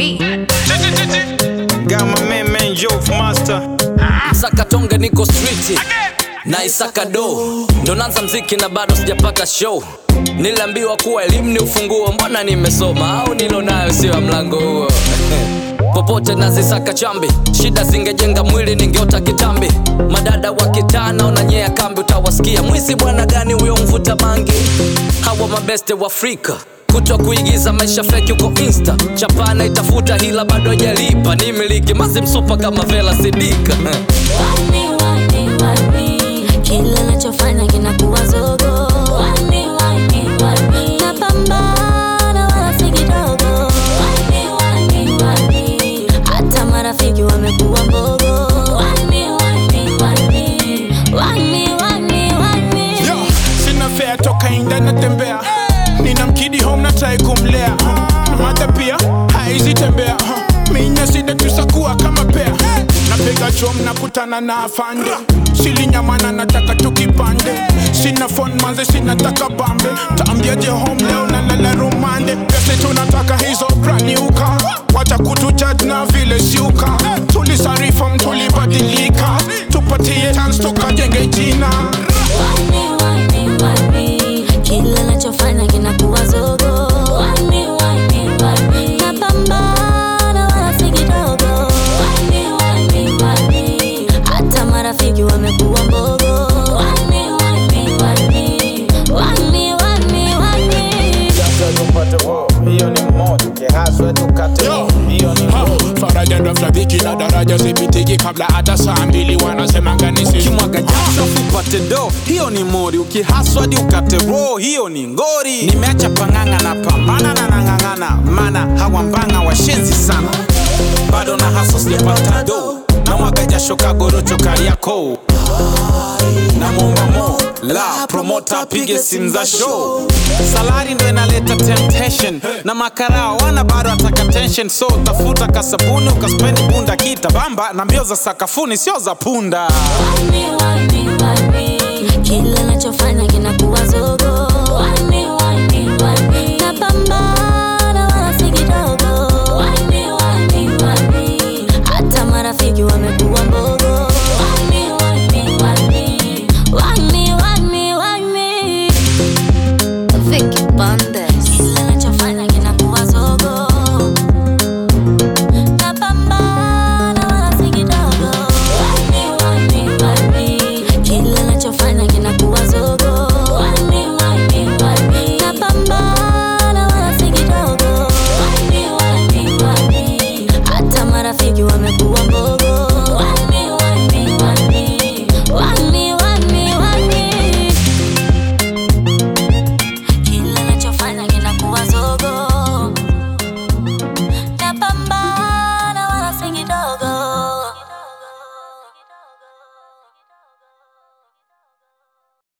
beat. Got my man, man, Joe Master. Saka tonge niko street na isaka do ndo nanza mziki na bado sijapata show niliambiwa kuwa elimu ni ufunguo mbona nimesoma au nilo nayo sio ya mlango huo popote nazisaka chambi shida zingejenga mwili ningeota kitambi madada wa kitaa naonanyea kambi utawasikia mwizi bwana gani huyo mvuta bangi hawa mabeste wa afrika kutwa kuigiza maisha feki uko insta chapana itafuta hila bado hajalipa ni miliki mazi msupa kama vela sidika Wani, wani, wani. Kila nachofanya kinakuwa zogo Wani, wani, wani. Napambana wala si kidogo Wani, wani, wani. Hata marafiki wamekuwa mbogo Wani, wani, wani. Wani, wani, wani. Yo, sina fea toka inda natembea nina mkidi home na try kumlea mata pia haizi tembea minya sida tusakuwa kama pea napiga chom nakutana na afande silinyamana nataka tukipande sina phone manze sinataka bambe taambiaje home leo na lala rumande pese tunataka hizo braniuka wacha kutujudge na vile siuka tulisarifom tulibadilika tupatie chance tukajenge jina Wani, wani, wani. Kila nachofanya kinakuwa zogo Wani, wani, wani. Napambana wala si kidogo Wani, wani, wani. Hata marafiki wamekuwa mbogo Wani, wani, wani. Wani, wani, wani. Hiyo ni moja, kihaswa tukate. Yo. Hiyo ni Ha, faraja ndo flabiki na daraja zipitiki kabla hata saa mbili wanasemanga nisi kimwaga jasho upate do hiyo ni mori ukihaswadi ukate ro hiyo ni ngori nimeacha pang'ang'a na pambana na nang'ang'ana mana hawa mbanga washenzi sana bado na haso sijapata do na mwaga jasho kagorocho kariako na muomba mo la promota apige simu za show salari ndo inaleta temptation na makarao wana bado ataka tension so tafuta kasabuni ukaspendi bunda kita bamba na mbio za sakafuni sio za punda Wani, wani, wani. Kila nachofanya kinakuwa zogo Wani, wani, wani. Napambana wala si kidogo Wani, wani, wani. Hata marafiki wamekuwa mbogo Wani, wani, wani. Wani, wani, wani. Vicky Banda.